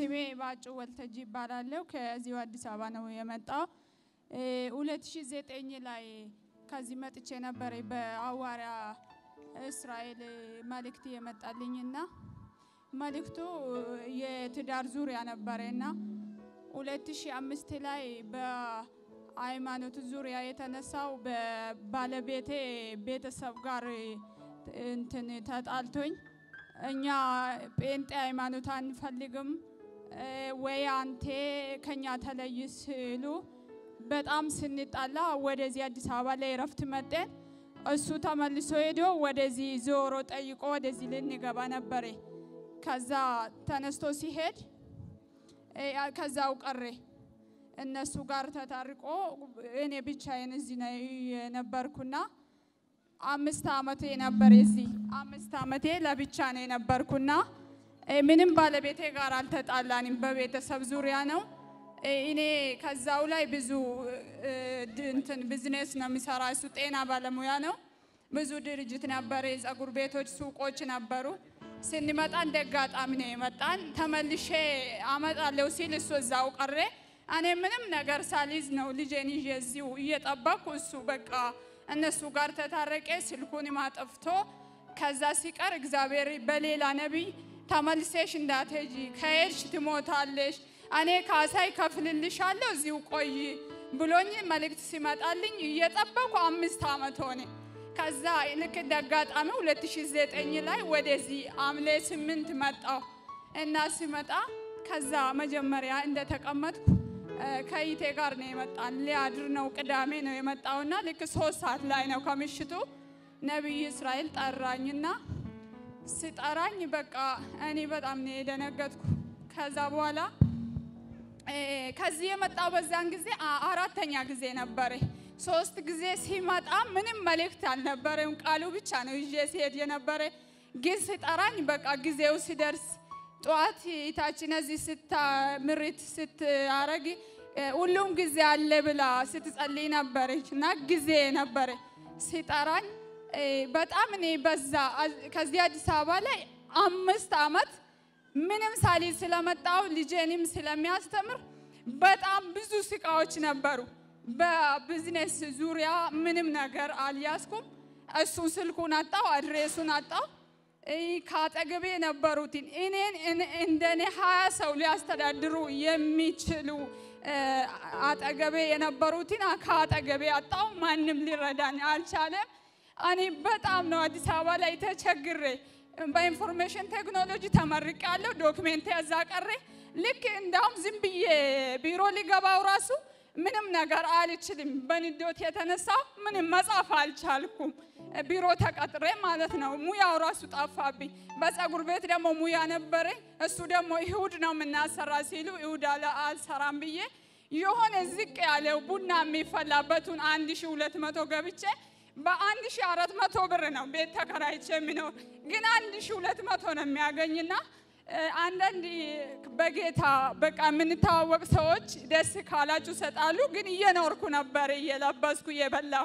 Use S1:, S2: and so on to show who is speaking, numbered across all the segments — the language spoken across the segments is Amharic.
S1: ስሜ ባጩ ወልተጂ ይባላለሁ። ከዚሁ አዲስ አበባ ነው የመጣው። ሁለት ሺ ዘጠኝ ላይ ከዚህ መጥቼ ነበረ በሐዋርያ እስራኤል መልእክት የመጣልኝና መልእክቱ የትዳር ዙሪያ ነበረና ሁለት ሺ አምስት ላይ በሃይማኖት ዙሪያ የተነሳው በባለቤቴ ቤተሰብ ጋር እንትን ተጣልቶኝ እኛ ጴንጤ ሃይማኖት አንፈልግም ወይ አንቴ ከኛ ተለይ ሲሉ በጣም ስንጣላ ወደዚህ አዲስ አበባ ላይ እረፍት መጤን። እሱ ተመልሶ ሄዶ ወደዚህ ዞሮ ጠይቆ ወደዚህ ልንገባ ነበረ። ከዛ ተነስቶ ሲሄድ ከዛው ቀሬ እነሱ ጋር ተታርቆ እኔ ብቻዬን እዚህ ነው የነበርኩና አምስት አመቴ ነበር። እዚህ አምስት አመቴ ለብቻ ነው የነበርኩና ምንም ባለቤቴ ጋር አልተጣላንም። በቤተሰብ ዙሪያ ነው። እኔ ከዛው ላይ ብዙ እንትን ቢዝነስ ነው የሚሰራ። እሱ ጤና ባለሙያ ነው። ብዙ ድርጅት ነበረ፣ የጸጉር ቤቶች፣ ሱቆች ነበሩ። ስንመጣ እንደ አጋጣሚ ነው የመጣን። ተመልሼ አመጣለሁ ሲል እሱ እዛው ቀሬ። እኔ ምንም ነገር ሳልይዝ ነው ልጄን ይዤ እዚሁ እየጠበቅኩ እሱ በቃ እነሱ ጋር ተታረቄ ስልኩንም አጥፍቶ ከዛ ሲቀር እግዚአብሔር በሌላ ነቢይ ተመልሴሽ እንዳትሄጂ ከሄድሽ ትሞታለሽ፣ እኔ ካሳ ይከፍልልሻለሁ እዚሁ ቆይ ብሎኝ መልእክት ሲመጣልኝ እየጠበኩ አምስት ዓመት ሆነ። ከዛ ልክ እንደ አጋጣሚ 2009 ላይ ወደዚህ ሐምሌ ስምንት መጣሁ እና ሲመጣ ከዛ መጀመሪያ እንደተቀመጥኩ ከይቴ ጋር ነው የመጣን። ሊያድር ነው ቅዳሜ ነው የመጣውና ልክ ሶስት ሰዓት ላይ ነው ከምሽቱ ነቢይ እስራኤል ጠራኝና ስጠራኝ በቃ እኔ በጣም ነው የደነገጥኩ። ከዛ በኋላ ከዚህ የመጣው በዛን ጊዜ አራተኛ ጊዜ ነበረ። ሶስት ጊዜ ሲመጣ ምንም መልእክት አልነበረም፣ ቃሉ ብቻ ነው ይዤ ሲሄድ የነበረ። ግን ስጠራኝ በቃ ጊዜው ሲደርስ ጠዋት ታችን እዚህ ስታ ምሪት ስታረግ ሁሉም ጊዜ አለ ብላ ስትጸልይ ነበረች እና ጊዜ ነበረ ሲጠራኝ በጣም እኔ በዛ ከዚህ አዲስ አበባ ላይ አምስት ዓመት ምንም ሳሊዝ ስለመጣው ልጄንም ስለሚያስተምር በጣም ብዙ ስቃዎች ነበሩ። በቢዝነስ ዙሪያ ምንም ነገር አልያዝኩም። እሱ ስልኩን አጣው፣ አድሬሱን አጣው። ከአጠገቤ የነበሩትን እኔን እንደኔ ሀያ ሰው ሊያስተዳድሩ የሚችሉ አጠገቤ የነበሩትን ከአጠገቤ አጣው። ማንም ሊረዳኝ አልቻለም። እኔ በጣም ነው አዲስ አበባ ላይ ተቸግሬ በኢንፎርሜሽን ቴክኖሎጂ ተመርቄ ያለው ዶክሜንት ያዛ ቀሬ ልክ እንዳውም ዝም ብዬ ቢሮ ሊገባው ራሱ ምንም ነገር አልችልም። በንዶት የተነሳ ምንም መጻፍ አልቻልኩም። ቢሮ ተቀጥሬ ማለት ነው። ሙያው ራሱ ጠፋብኝ። በጸጉር ቤት ደግሞ ሙያ ነበረ። እሱ ደግሞ እሁድ ነው የምናሰራ ሲሉ እሁድ አልሰራም ብዬ የሆነ ዝቅ ያለው ቡና የሚፈላበትን አንድ ሺ ሁለት መቶ ገብቼ በአንድ ሺ አራት መቶ ብር ነው ቤት ተከራይቼ የሚኖር ግን አንድ ሺ ሁለት መቶ ነው የሚያገኝና አንዳንድ በጌታ በቃ የምንተዋወቅ ሰዎች ደስ ካላችሁ ሰጣሉ። ግን እየኖርኩ ነበር እየለበስኩ እየበላሁ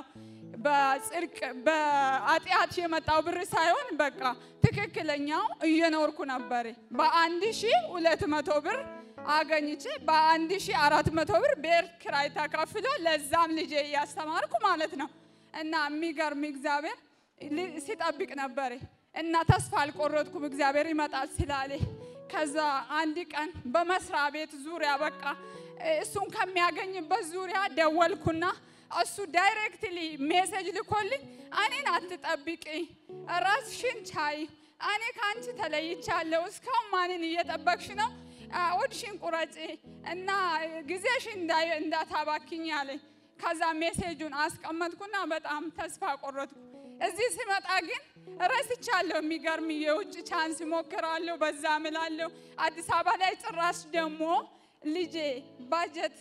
S1: በጽድቅ በኃጢአት የመጣው ብር ሳይሆን በቃ ትክክለኛው እየኖርኩ ነበር። በአንድ ሺ ሁለት መቶ ብር አገኝቼ በአንድ ሺ አራት መቶ ብር ቤት ኪራይ ተከፍሎ ለዛም ልጄ እያስተማርኩ ማለት ነው። እና የሚገርም እግዚአብሔር ሲጠብቅ ነበር እና ተስፋ አልቆረጥኩም። እግዚአብሔር ይመጣል ስላለ ከዛ አንድ ቀን በመስሪያ ቤት ዙሪያ በቃ እሱን ከሚያገኝበት ዙሪያ ደወልኩና እሱ ዳይሬክትሊ ሜሴጅ ልኮልኝ እኔን አትጠብቂ፣ ራስሽን ቻይ፣ እኔ ከአንቺ ተለይቻለሁ። እስካሁን ማንን እየጠበቅሽ ነው? ሆድሽን ቁረጪ እና ጊዜሽን እንዳታባክኝ አለኝ። ከዛ ሜሴጁን አስቀመጥኩና በጣም ተስፋ ቆረጥኩ። እዚህ ስመጣ ግን ረስቻለሁ። የሚገርም የውጭ ቻንስ ሞክራለሁ፣ በዛ ምላለሁ። አዲስ አበባ ላይ ጭራሽ ደግሞ ልጄ ባጀት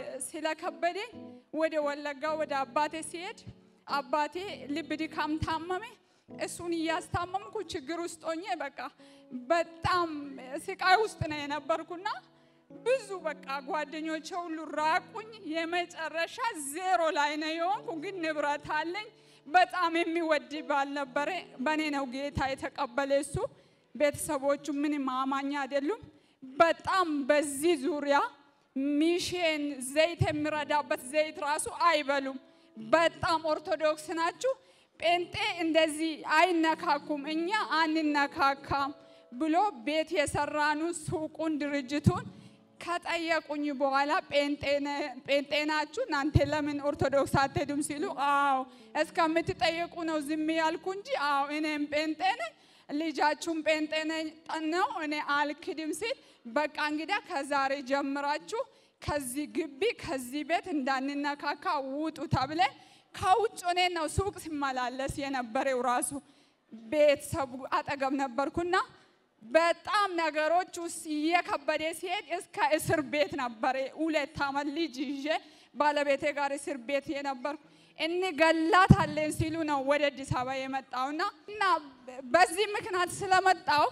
S1: ስለከበደኝ ወደ ወለጋ ወደ አባቴ ሲሄድ አባቴ ልብ ድካም ታመመ። እሱን እያስታመምኩ ችግር ውስጥ ሆኜ በቃ በጣም ስቃይ ውስጥ ነው የነበርኩና ብዙ በቃ ጓደኞቼ ሁሉ ራቁኝ። የመጨረሻ ዜሮ ላይ ነው የሆንኩ። ግን ንብረት አለኝ። በጣም የሚወድ ባል ነበረ። በእኔ ነው ጌታ የተቀበለ እሱ። ቤተሰቦቹ ምንም አማኝ አይደሉም። በጣም በዚህ ዙሪያ ሚሽን ዘይት የሚረዳበት ዘይት ራሱ አይበሉም። በጣም ኦርቶዶክስ ናችሁ። ጴንጤ እንደዚህ አይነካኩም፣ እኛ አንነካካም ብሎ ቤት የሰራኑን ሱቁን ድርጅቱን ከጠየቁኝ በኋላ ጴንጤ ናችሁ እናንተ ለምን ኦርቶዶክስ አትሄዱም ሲሉ፣ አዎ እስከምትጠየቁ ነው ዝም ያልኩ እንጂ አዎ እኔም ጴንጤ ነኝ ልጃችሁም ጴንጤ ነው እኔ አልክድም ሲል፣ በቃ እንግዳ ከዛሬ ጀምራችሁ ከዚህ ግቢ ከዚህ ቤት እንዳንነካካ ውጡ ተብለን ከውጭ ሆኔ ነው ሱቅ ሲመላለስ የነበረው ራሱ ቤተሰቡ አጠገብ ነበርኩና በጣም ነገሮች ውስጥ እየከበደ ሲሄድ እስከ እስር ቤት ነበረ። ሁለት ዓመት ልጅ ይዤ ባለቤቴ ጋር እስር ቤት የነበርኩ እንገላታለን ሲሉ ነው ወደ አዲስ አበባ የመጣውና እና በዚህ ምክንያት ስለመጣው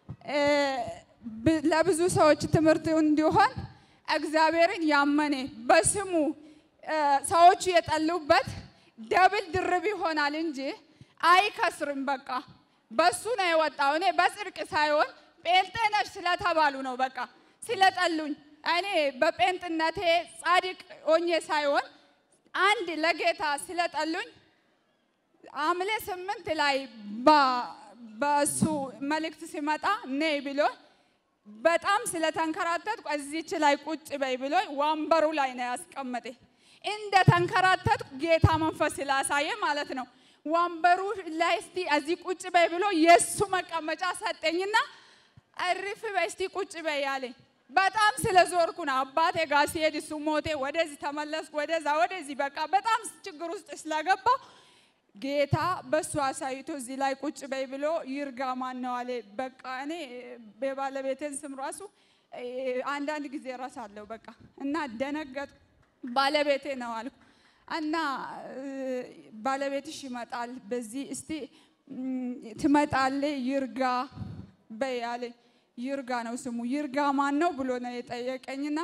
S1: ለብዙ ሰዎች ትምህርት እንዲሆን እግዚአብሔርን ያመነ በስሙ ሰዎቹ የጠሉበት ደብል ድርብ ይሆናል እንጂ አይከስርም። በቃ በሱ ነው የወጣው። እኔ በጽድቅ ሳይሆን ጴንጤ ነሽ ስለተባሉ ነው። በቃ ስለጠሉኝ እኔ በጴንጥነቴ ጻድቅ ሆኜ ሳይሆን አንድ ለጌታ ስለጠሉኝ ሐምሌ ስምንት ላይ በእሱ መልእክት ሲመጣ ነይ ብሎ በጣም ስለተንከራተትኩ እዚች ላይ ቁጭ በይ ብሎ ወንበሩ ላይ ነው ያስቀመጠ። እንደ ተንከራተትኩ ጌታ መንፈስ ስላሳየ ማለት ነው። ወንበሩ ላይ እስቲ እዚህ ቁጭ በይ ብሎ የእሱ መቀመጫ ሰጠኝና እርፍ በይ እስቲ ቁጭ በይ አለኝ። በጣም ስለዞርኩ ነው አባቴ ጋር ሲሄድ እሱ ሞቴ፣ ወደዚህ ተመለስኩ፣ ወደዛ ወደዚህ፣ በቃ በጣም ችግር ውስጥ ስለገባው ጌታ በሱ አሳይቶ እዚህ ላይ ቁጭ በይ ብሎ ይርጋ ማን ነው አለ። በቃ እኔ የባለቤቴን ስም ራሱ አንዳንድ ጊዜ እረሳለሁ። በቃ እና ደነገጥኩ። ባለቤቴ ነው አልኩ እና ባለቤትሽ ይመጣል በዚህ እስቲ ትመጣለ ይርጋ በይ አለኝ። ይርጋ ነው ስሙ። ይርጋ ማን ነው ብሎ ነው የጠየቀኝና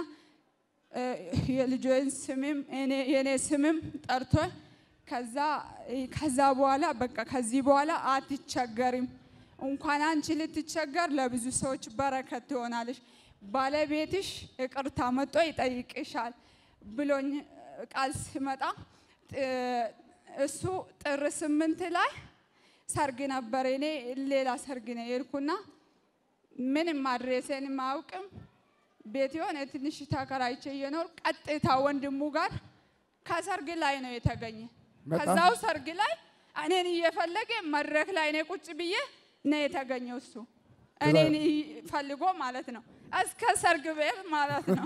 S1: የልጆን ስምም የኔ ስምም ጠርቶ ከዛ ከዛ በኋላ በቃ ከዚህ በኋላ አትቸገሪም፣ እንኳን አንቺ ልትቸገር ለብዙ ሰዎች በረከት ትሆናለሽ። ባለቤትሽ ይቅርታ መጥቶ ይጠይቅሻል ብሎኝ ቃል ሲመጣ እሱ ጥር ስምንት ላይ ሰርግ ነበር። እኔ ሌላ ሰርግ ነው የሄድኩና ምንም አድሬሴንም አያውቅም። ቤት የሆነ ትንሽ ተከራይቼ እየኖር ቀጥታ ወንድሙ ጋር ከሰርግ ላይ ነው የተገኘ። ከዛው ሰርግ ላይ እኔን እየፈለገ መድረክ ላይ እኔ ቁጭ ብዬ ነው የተገኘው። እሱ እኔን ፈልጎ ማለት ነው እስከ ሰርግ ቤት ማለት ነው።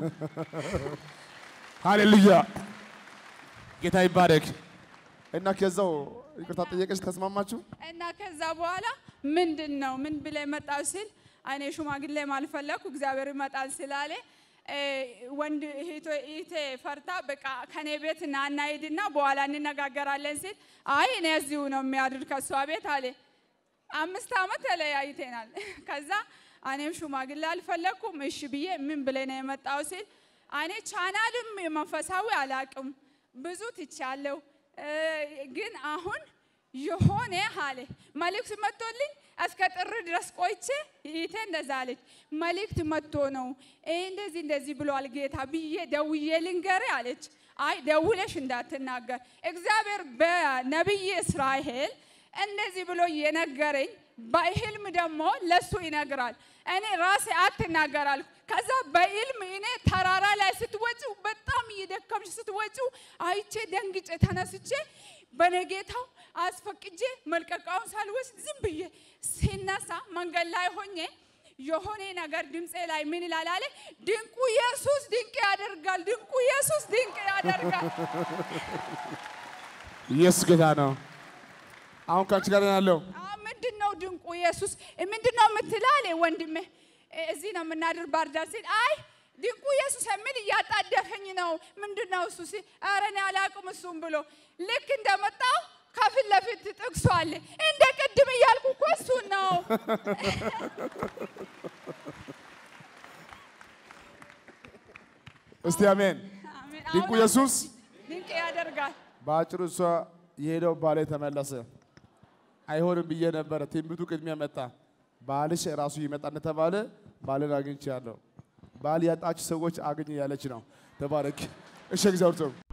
S2: ሃሌሉያ ጌታ ይባረክ።
S3: እና ከዛው ይቅርታ ጠየቀች፣ ተስማማችሁ?
S1: እና ከዛ በኋላ ምንድን ነው ምን ብለ መጣው ሲል እኔ ሽማግሌ ማልፈለኩ እግዚአብሔር ይመጣል ስላለ ወንድ እህቴ ፈርታ በቃ ከኔ ቤት ና እና ሂድና በኋላ እንነጋገራለን ሲል አይ እኔ እዚሁ ነው የሚያድር ከእሷ ቤት አለ። አምስት ዓመት ተለያይተናል። ከዛ እኔም ሽማግሌ አልፈለኩም። እሺ ብዬ ምን ብለ ነው የመጣው ሲል እኔ ቻናልም መንፈሳዊ አላቅም ብዙ ትቻለሁ፣ ግን አሁን የሆነ አለ መልእክት መጥቶልኝ እስከ ጥር ድረስ ቆይቼ ይቴ እንደዛ አለች። መልእክት መጥቶ ነው እንደዚህ እንደዚህ ብሏል ጌታ ብዬ ደውዬ ልንገር አለች። አይ ደውለሽ እንዳትናገር እግዚአብሔር በነቢይ እስራኤል እንደዚህ ብሎ የነገረኝ በህልም ደግሞ ለሱ ይነግራል። እኔ ራሴ አትናገር አልኩ። ከዛ በህልም እኔ ተራራ ላይ ስትወጪው በጣም እየደከምሽ ስትወጪው አይቼ ደንግጬ ተነስቼ በነጌታው አስፈቅጄ መልቀቃውን ሳልወስድ ዝም ብዬ ሲነሳ መንገድ ላይ ሆኜ የሆነ ነገር ድምፄ ላይ ምን ይላል አለ። ድንቁ ኢየሱስ ድንቅ ያደርጋል፣ ድንቁ ኢየሱስ ድንቅ ያደርጋል።
S2: ኢየሱስ ጌታ ነው። አሁን ከአንቺ ጋር ነው ያለው።
S1: ምንድን ነው ድንቁ ኢየሱስ ምንድን ነው የምትለው አለ ወንድሜ። እዚህ ነው የምናድር ባህር ዳር ሲል አይ ድንቁ ኢየሱስ የሚል እያጣደፈኝ ነው። ምንድን ነው እሱ ሲል ኧረ እኔ አላውቅም እሱም ብሎ ልክ እንደመጣው ከፊት ለፊት ጥቅሱ አለ። እንደ ቅድም እያልኩ እኮ እሱን ነው።
S3: እስቲ አሜን።
S1: አሜን።
S3: ድንቁ
S1: አሁን
S3: ኢየሱስ
S1: ድንቅ ያደርጋል።
S3: በአጭሩ እሷ የሄደው ባሌ ተመለሰ። አይሆንም ብዬ ነበረ። ትንቢቱ ቅድሚያ መጣ። ባልሽ ራሱ ይመጣ እንደተባለ ባልን አግኝቻለሁ። ባል ያጣችሁ ሰዎች አግኝ ያለች ነው። ተባረክ። እሺ እግዚአብሔር ይመስገን።